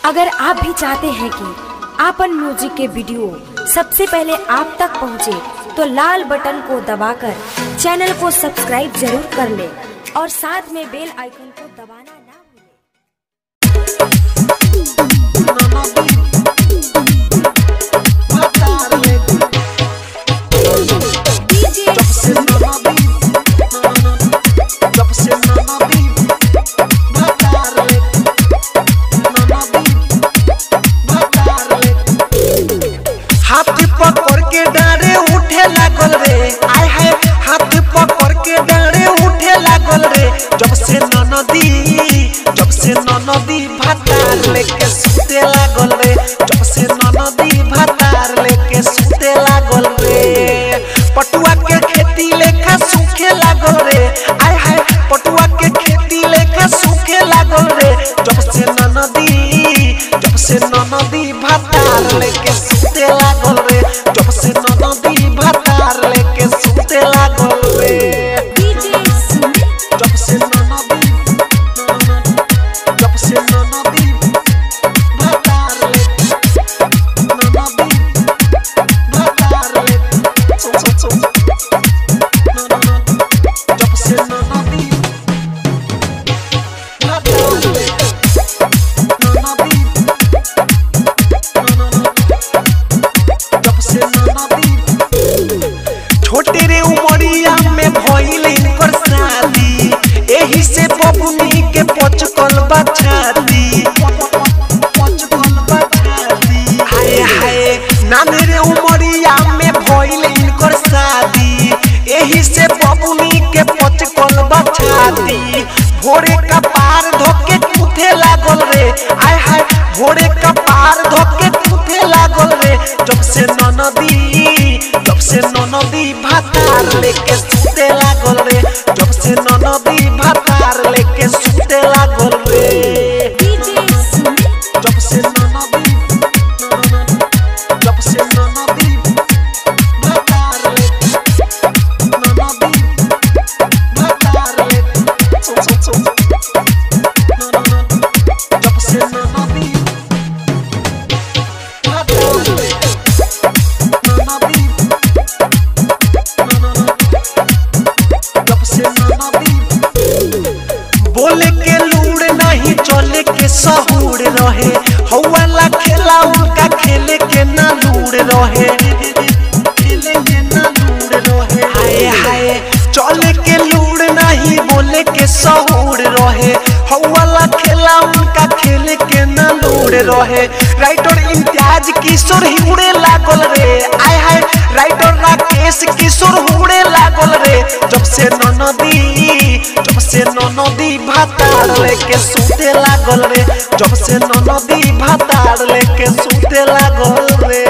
अगर आप भी चाहते हैं कि आपन म्यूजिक के वीडियो सबसे पहले आप तक पहुंचे, तो लाल बटन को दबाकर चैनल को सब्सक्राइब जरूर कर ले और साथ में बेल आइकन को दबाना ना भूलें। हाथ पकड़ के डारे उठे लागल रे आय हाय हाथ पकड़ के डारे उठे लागल रे जब से ननदी जब से ननदी भातार लेके सुते लागल रे जब से ननदी भातार लेके सुते लागल रे पटुआ के खेती लेखा सूखे लागल रे आय हाय पटुआ के खेती लेखा सूखे लागल रे जब से ननदी जब से ननदी भातार लेके सुते लागल रे जब से ननदी भातार लेके सुते लागल रे जब से ननदी जब से ननदी भातार लेके ननदी भातार लेके सो सो सो ननदी जब से ननदी भातार लेके ननदी जब से ननदी छोटे रे उमरिया में भइल इनकर शादी एही से बबुनी के पचकल बछाती पचकल बछाती हाय हाय नाने रे उमरिया में भइल इनकर शादी एही से बबुनी के पचकल बछाती भोरे का पार धोके कूथे लागल रे आय हाय भोरे का पार धोके कूथे लागल रे जब से ननदी जब से ननदी भातार लेके सुते लागल रे जब से ननदी भातार लेके सुते लागल रे जब से ननदी जब से ननदी भातार लेके ननदी भातार लेके सो सो सो जब से ननदी भातार लेके ननदी जब से ननदी बोले के लूड़ नहीं चले के सहूड़ रहे हौवाला खेला उनका खेले के ना लूड़ रहे खेले के ना लूड़ रहे हाय हाय चले के लूड़ नहीं बोले के सहूड़ रहे हौवाला खेला उनका खेले के ना लूड़ रहे राइटर इम्तियाज किशोर ही उड़े लागल रे आय हाय राइटर राकेश किशोर उड़े लागल रे जब से ननदी जब से ननदी भातार लेके सुते लागल रे जब से ननदी भातार लेके सुते लागल रे